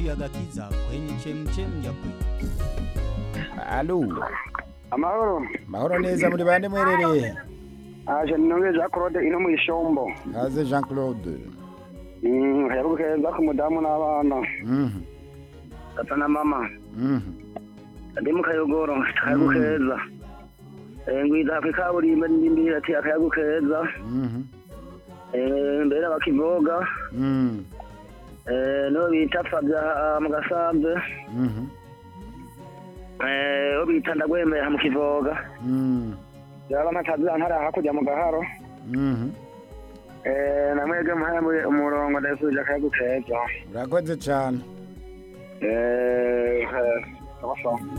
sauti ya gatiza kwenye chemchem ya kweli. alo amahoro mahoro neza muri bande mwerereye aje ninonge Jean Claude ino mu ishombo kaze jean claude Mm, heruka keza ku mudamu n'abana Mhm, tata na mama mhm. ndi mu kayogoro akayagu keza Eh, ngwiza ku ikaburimbo ndindi ati akayagu keza Mhm, Eh, mbere bakivoga mhm, Eh, no bita Fabya ah, mu gasambe mhm, Eh, o bita ndagwemera mu kivoga mhm, yaba mataza ntara hakurya mu gaharo mhm. Eh, namwege muhaye umurongo ndasubije akayagu keza urakoze cyane Eh, eh, abasha